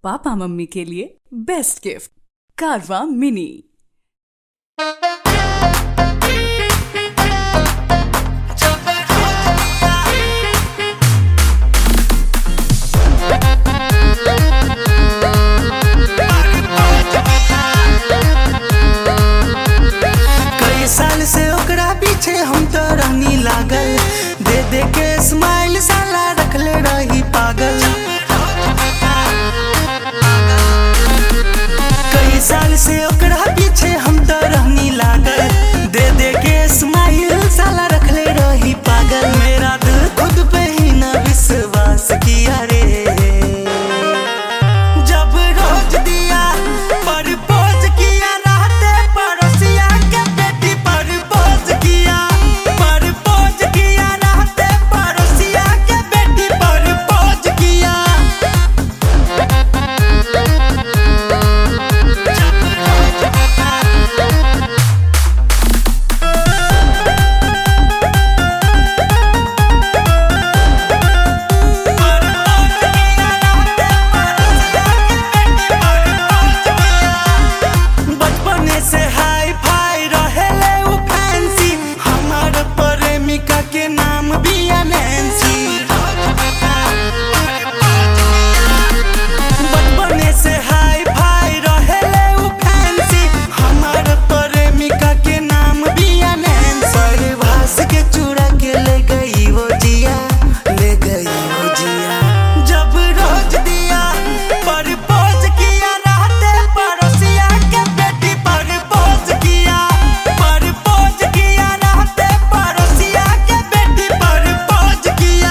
papa mummy के लिए best gift कारवा मिनी कई साल से ओकरा पीछे हम तो रहनी लागल दे दे के स्माइल साला रखले रही पागल कई साल से ओकरा पीछे हम तो रहनी लागल दे दे के स्माइल साला रखले रही पागल मेरा दिल खुद पे ही ना विश्वास किया रे जब रोज दिया परपोज किया रहते पड़ोसिया के बेटी परपोज किया परपोज किया रहते पड़ोसिया के बेटी परपोज किया बचपने से हाई फाई रहेले उ फैंसी हमार प्रेमिका के नाम बिया नैन्सी बचपने से हाई फाई रहेले उ फैंसी हमार प्रेमिका के नाम बिया नैन्सी परिभाष के चूड़ा के ले गई वो जिया ले गई वो जिया जब रोज दिया परपोज किया रहते पड़ोसिया के बेटी परपोज किया परपोज किया रहते पड़ोसिया के बेटी परपोज किया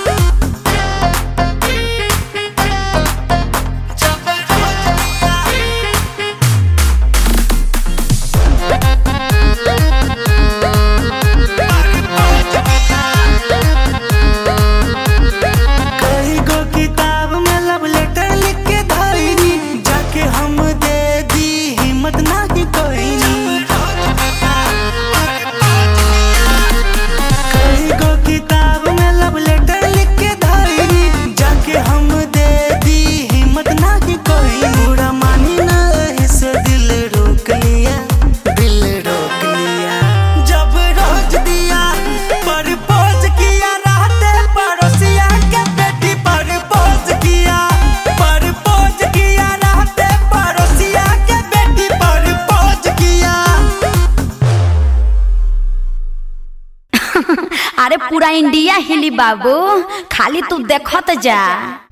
जब रोज कई गो किताब में लव लेटर लिख के धइनी जाके हम दे दी हिम्मत नाही कोइनी कई गो किताब में लव लेटर लिख के धइनी जाके हम दे दी हिम्मत नाही कोइनी बुरा मानी ना इसे दिल रोक लिया दिल रोक लिया जब रोज दिया परपोज किया रहते पड़ोसिया के बेटी परपोज किया परपोज किया रहते पड़ोसिया के बेटी परपोज किया अरे पूरा इंडिया हिली बाबू खाली तू देखत जा